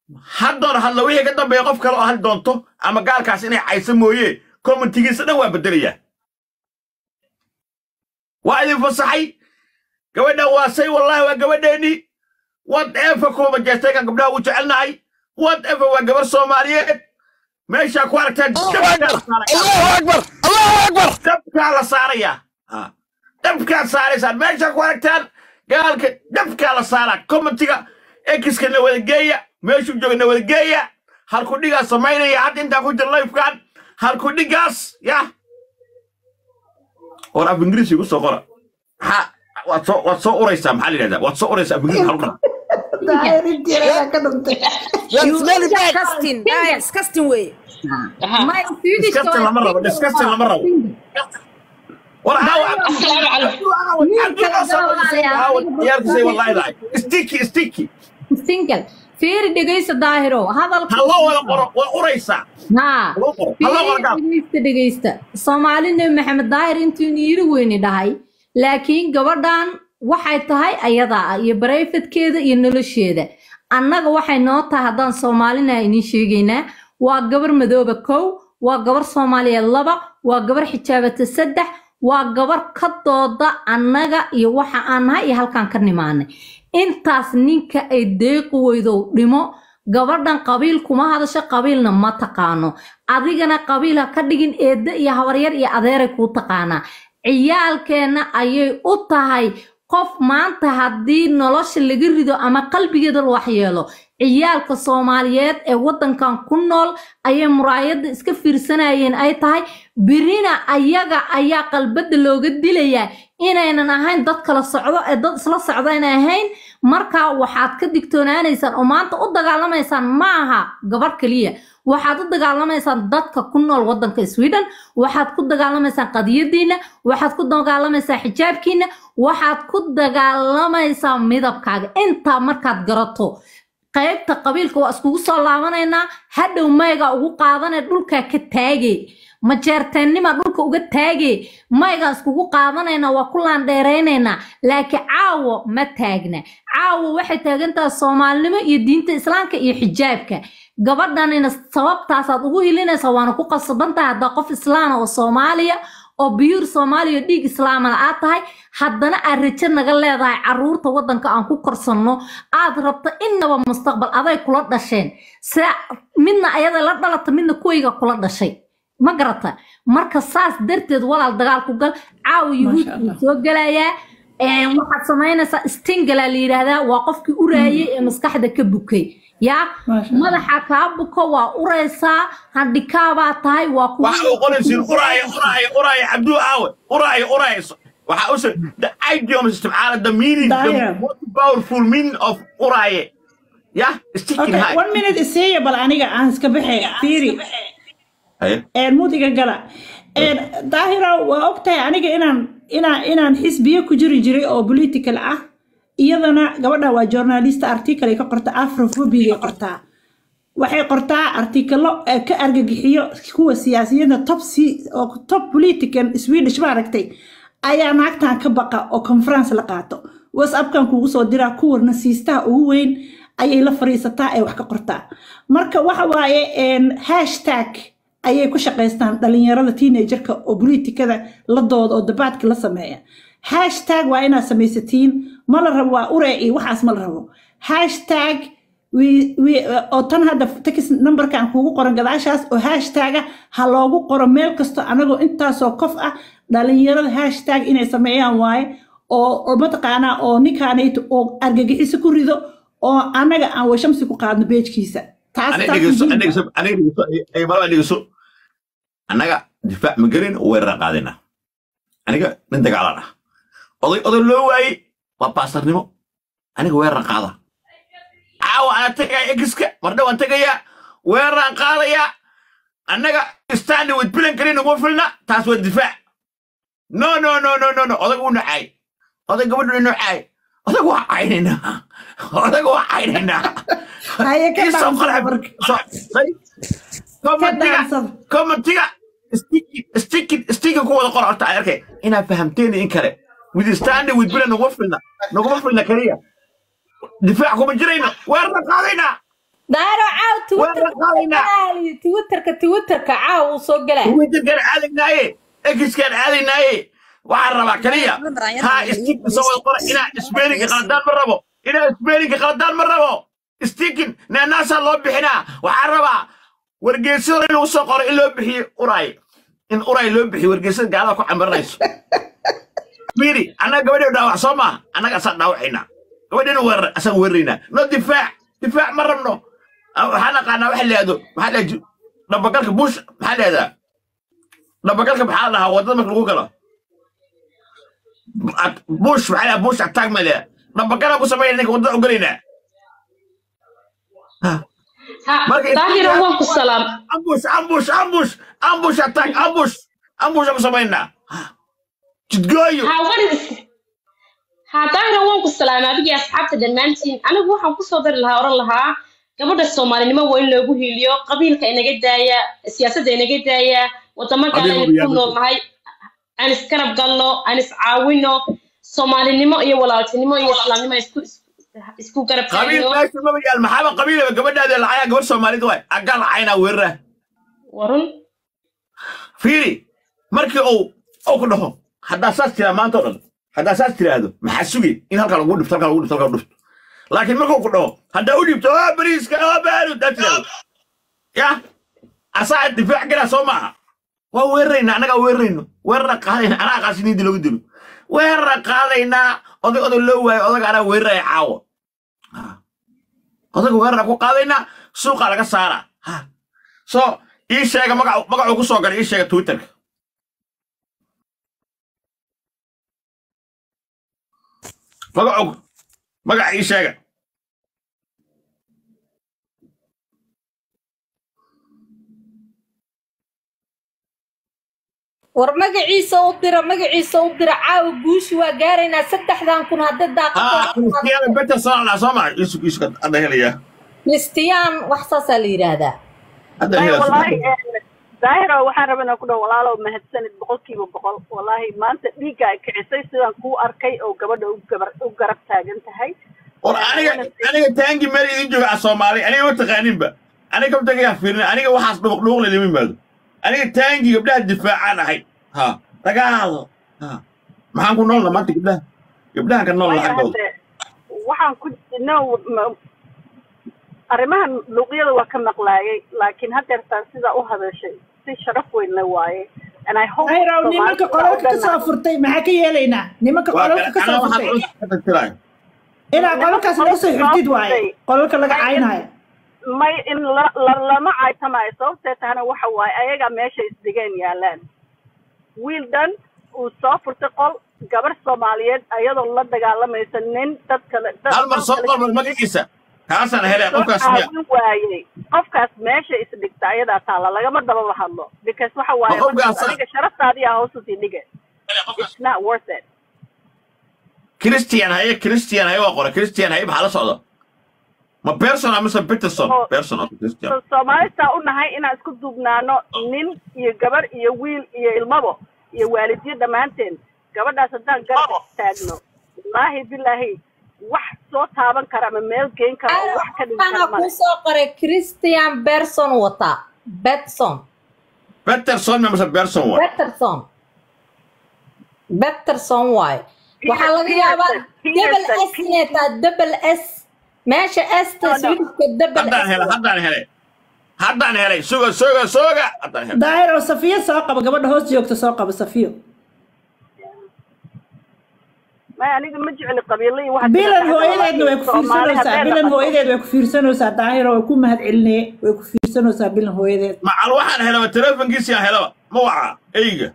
haddoon hadla wixii ka dambeeya qof kale oo hadli doonto ama gaalkaas inay cayso mooye commentigiisa dhan waa bedelayaa waa idin fasaxay gabadhan waa say wallahi waa gabadheennii whatever kuwa majeestaykan gabdhaha ugu jecelnahay whatever waa gabar soomaaliyeed meeshaa ku aragtaan allahu akbar allahu akbar dabkaa la saarayaa Ha. dabkaad saaraysaan meeshaa ku aragtaan gaalka dabkaa la saaraa commentiga ekiska na wada geeya meeshuu jooga na wada geeya halku dhigaa samaynaya hadda intaan ku jira lifekan halku dhigaas ya war af ingiriisi igu soo qora maxaa waad soo waad soo uraysaa maxaa la yidhahdaa waad soo uraysaa af ingiriisi halkan That's smelly bad. disgusting ah, disgusting way my Swedish disgusting lama rabo disgusting lama rabo war haawa ciyaalkisay wallahi daay sticky sticky single fiiri dhegaysta daahiro hadalka ha loo wada qoro waa uraysaa haa loo qoro ha loo qoro gaal dhegaysta dhegaysta soomaali nebi maxamed daahir intuu yiri weyni dhahay laakiin gabadhan waxay tahay ayadaa ah iyo barayfadkeeda iyo nolosheeda annaga waxay noo tahay haddaan soomaalina idiin sheegaynaa waa gabar madooba kow waa gabar soomaaliyeed laba waa gabar xijaabata saddex waa gabar ka dooda annaga iyo waxa aan nahay iyo halkaan ka nimaanay intaas ninka ay deeqi weydow dhimo gabadhan qabiil kuma hadasho qabiilna ma taqaano adigana qabiil ha ka dhigin eedda iyo habaryar iyo adeeray kuu taqaanaa ciyaalkeenna ayay u tahay qof maanta haddii nolosha laga rido ama qalbigeeda la waxyeelo ciyaalka soomaaliyeed ee waddankan ku nool ayay muraayadda iska fiirsanayeen ay tahay birina ayaga ayaa qalbadda looga dilayaa inaynan ahayn dad kala socdo ee dad isla socda inay ahayn markaa waxaad ka digtoonaanaysaan oo maanta u dagaalamaysaan ma aha gabar keliya waxaad u dagaalamaysaan dadka ku nool waddanka sweden waxaad ku dagaalamaysaan qadiyadiina waxaad ku dagaalamaysaan xijaabkiina waxaad ku dagaalamaysaa midabkaaga intaa markaad garato qaybta qabiilka waa iskugu soo laabanaynaa hadhow mayga ugu qaadanee dhulkaa ka taage majeerteennima dhulka uga taage maygaan iskugu qaadanaynaa waa ku laandheeraynaynaa laakiin caawo ma taagna caawo waxay taagantahay soomaalinimo iyo diinta islaamka iyo xijaabka gabadhanina sababtaasaad ugu hilinaysaa waana ku qasabantahay haddaa qof islaana oo soomaaliya oo biyuur soomaaliya dhiig islaamana aad tahay haddana aad rajo naga leedahay caruurta waddanka aan ku korsanno aad rabto innaba mustaqbal aday kula dhasheen se midna ayada la dhalata midna kuwayga kula dhashay ma garata marka saas darteed walaal dagaal ku gal caawa yuhuud wuu soo gelayaa Een, waxaad samaynaysaa stingala la yidhaahdaa waa qofkii uraayay ee maskaxda ka bukay yaa madaxa kaa buko waa uraysaa handhikaabaa tahay waa ku waxa uu qoraysiin uraayo uraayo uraayo cabduu aawe uraayo uraayo waxa uu say the idiom isticmaala the meaning the Daya. most powerful meaning of uraaye yeah sticking Okay, high one minute isiiya bal aniga aan iska baxay fiiri Haye. een mudiga gala een daahira waa ogtahay aniga inaan inaan inaan xisbiye ku jiri jiray oo political ah iyadana gabadha waa journalist article ay ka qorta afrophobia ay qortaa waxay qortaa artikalo ee ka argagixiyo kuwa siyaasiyada top si oo top political swedish ma aragtay ayaa naagtan ka baqa oo conference la qaato whatsappkan kugu soo diraa kuwarna siistaha ugu weyn ayay la fariisataa ee wax ka qortaa marka waxa waaye een, hashtag ayay ku shaqaystaan dhalinyarada teenagerka oo politikada la dooda oo dabaadka la sameeya hashtag waa inaad samaysatiin ma la rabo waa ure iyo waxaas ma la rabo hashtag wi- wi- oo tan hadda text numberkan kuugu qoran gadaashaas oo hashtaga ha loogu qoro meel kasto anagoo intaasoo qof ah dhalinyarada hashtag inay sameeyaan waaye oo oo mataqaanaa oo ninkaanayto oo argagixiso ku rido oo anaga aan washamsi ku qaadno beejkiisa taas aniga taas dhegeyso muhiim aniga ah. dhegeyso aniga dhegeyso ay malaba dhegeyso annaga difaac ma gelin weerar qaadina aniga nin dagaalan ah oday oday loo waayey waa baasarnimo aniga weerar qaada caawa aan tegaya egiska mardhow aan tegayaa weeraraan qaadayaa annaga standi with bilan kalin uma filna taas waa difaac no no no no no no odag uu nacaay oday gabadhu nacaay odag waa caynaynaa odag waa caynaynaa haye ka Isoo dhaansada qora- marka so- say- ka commentiga dhaansada commentiga sticky sticky sticky ku wada qora horta ay arkay inaad fahamteen in kale with standing with bilan naguma filna naguma filna kaliya difaac kuma jirayno weerarna qaadaynaa daaro caaw Weerar qaadaynaa. twitterka twitterka twitterka caaw uu soo galaa twitterkaan aadaynaaye exkaan aadaynaaye waxaan rabaa kaliya ha stikin soo wada qora inaa isbeeninka qaladaan ma rabo inaa isbeeninka qaladaan ma rabo stikin neenaasaa loo bixinaa waxaan rabaa wargeysada in lagu soo qoro in loo bixiyo uray in uray loo bixiyo wargeysada gaalada ku camiranayso miri annaga gabadhii dhaawac soo maaha annaga asaan dhaawacaynaa gabadhina weerar asaan weeraraynaa no difaac difaac ma rabno Ah, waxaan aqaanaa waxa leedo maxaa leedo dhabagalka bush maxaa leedaa dhabagalka maxaa la dhahaa wadada marka lagu galo At- bush maxaa leedaa bush attack ma leedaa dhabagala ku sameynaa ninka wadada ogolaynaa Marka- daahira waan ku salaam ambush ambush ambush ambush attack ambush ambush ku sameynaa jidgooyo ha waris ha daahira waan ku salaamay adigii asxaabta dhammaantiin anigu waxaan kusoo dari lahaa oran lahaa gabadha soomaalinimo waa in loogu hiiliyo qabiilka inaga daaya siyaasadda inaga daaya wadamo kale Adiga aynu ku yaa- nool nahay aan iskarab galno aan iscaawino soomaalinimo iyo walaaltinimo iyo islaamnimo isku isku- isku garab qabiil taagno meesha maba yaal maxaaba qabiilaba gabadhaada lacayaa gabar soomaalida waay aggaa lacaynaa weerara warun fiiri markii uu uu ku dhaho haddaa saas tiraa maanta oo dhan haddaa saas tiraahdo maxaa sugi in halkaa lagu dhifto halkaa lagu dhifto halkaa lagu dhifto laakiin markuu ku dhaho haddaa u dhibto oo bariiska oo baaru daa tiraahdo ya asaa difaac galaa soo maaha waa weeraraynaa annagaa weerarayno weerara qaadayna anaa qaasiniidii loogu dilo weerara qaadaynaa oday oday loo waayo odaga anaa weeraraya caawo odaga weerara ku qaadaynaa suuqaa laga saaraa ha so ii sheega magacu magacuu ku soo galay ii sheega twitterka magacu magaca ii sheega war magaciisa u dira magaciisa u dira caawa guushi waa gaaraynaa saddexdan kun hadda ها كريستيانو بيتر صار على سمع يسوق يسوق هذا هي kristiyaan wax saasaa la yidhaahdaa هذا Ay, هي wallaahi eh, daahira waxaan rabaa inaan ku dhaho walaalow mahadsanid boqolkiiba boqol wallaahi maanta dhiigga ay kicisay sidaan kuu arkay oo gabadha u gabar u garab taagan tahay انا انا تانجي مالي يجوا على الصومالي انا ما تقانين بقى انا كم تجي فيرنا انا وحاس دبق لوغ اللي من بعد انا تانجي قبلها الدفاع انا هي ها تقال ها ما هنكون نقول ما انت قبلها قبلها كان نقول Maya, لحق hadde, waxaan ku no ma- arrimahan luuqyada waa ka maqlaayay laakiin haddeertaan sidaa u hadashay si sharaf weyn la waaye and I hope ayraw nimanka Soomaalida qolalka ka oo soo dhan- furtay maxaa ka yeelaynaa nimanka qolalka ka انا soo واحد furtay تراي inaa qolalkaas laga soo xirtid waaye qolalka laga caynaayo may in la- la- lama caytamayo sababtee tahana waxa waaye ayagaa meesha isdigeen yaalaan wiil dhan uu soo furtay qol gabar soomaaliyeed ayadoo la dagaalamaysa nin dad kale dad هل مر صوت قبل ما قيسه كاسن هلا soo قفكا سميع caawin waayey qofkaas meesha isdhigta ayadaa taala lagama dababa hadlo because waxa waaye Ma qofkaas- markaas adiga sharaftaadii aa hoos usii dhige it's not worth it كريستيان هي كريستيان هي وقرا كريستيان هي بحال صعده ما بيرسون مثلا بيترسون Oh. بيرسون أو كريستيان So- soomaalista u nahay inaan isku duubnaano nin iyo gabar iyo wiil iyo ilmabo iyo waalidyo dhammaanteen gabadhaas haddaan garab taagno wallaahi bilaahi wax soo taaban kara ama meel geyn kara oo wax ka dhigi waxaana kara kuu male soo qoray christian berson wataa betson بيترسون مثلا بيرسون واحد betterson betterson waaye waxaa laga Peterson, yaabaa double Peterson, s inay tahay double s meesha sta No, no. swidishka double haddaan s helay haddaan helay haddaan helay suga suga suga haddaan helay daahir oo safiyo soo qaba gabadha hoos joogta soo qaba safiyo may aniga ma jecli qabiilo iyo wax bilan hooyadeedna way ku fiirsanaysaa bilan hooyadeed way ku fiirsanaysaa daahir way ku mahad celinee way ku fiirsanaysaa bilan hooyadeed macal waxaan helaba telefonkiisii aan helaba ma waca eyga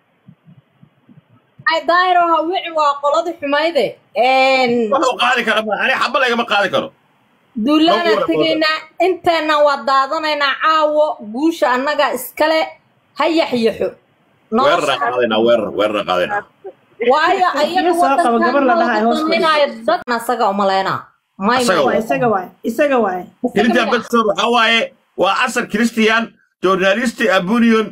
ay daahiro hawici waa qoladii xumayde wuxuu qaadi kara ma ani xaba lagama qaadi karo duulaana Lagu wada tegaynaa inteena waa daadanaynaa caawo guusha annaga iskale ha yaxyaxo weerara qaadaynaa weerar weerara qaadaynaa waayo ayaga soo qabo, gabar la dhahayo hoos fadhiso. wadankaanaayo dadna asaga umaleynaa may Asaga waa isaga waaye isaga waaye christian betson waxaa waaye waa asar christian journalisti abunion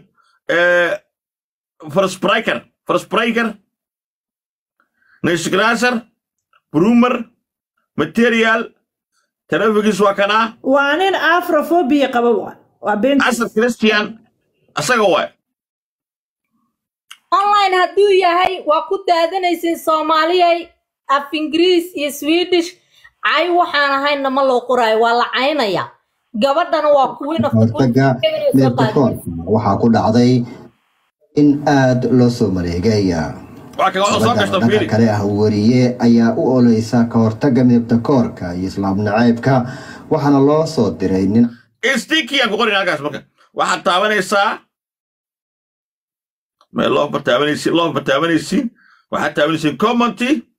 forspriker forspriker nishgraser brumer material taleefankiis waa kanaa waa nin afrophobia qaba waa waa beenta casar christian asaga waay online hadduu yahay waa ku daadanaysin soomaaliyay af ingiriis iyo swedish cay waxaan ahaynna ma loo qoraayo waa la caynaya gabadhana waa kuwin of the hortaga midabka koorka waxaa ku dhacday in aad loo soo mareegay waa kaga soo gabadha gashta oo dhanka fiili kale ah wariye ayaa u oleysa ka hortaga midabta koorka iyo islaam naceybka waxaana loo soo diray nin stinkiyaan ku qorin halkaas marka waxaad taabanaysaa mee loo bartaabanaysiin loo bartaabanaysiin waxaad taabanaysiin commenty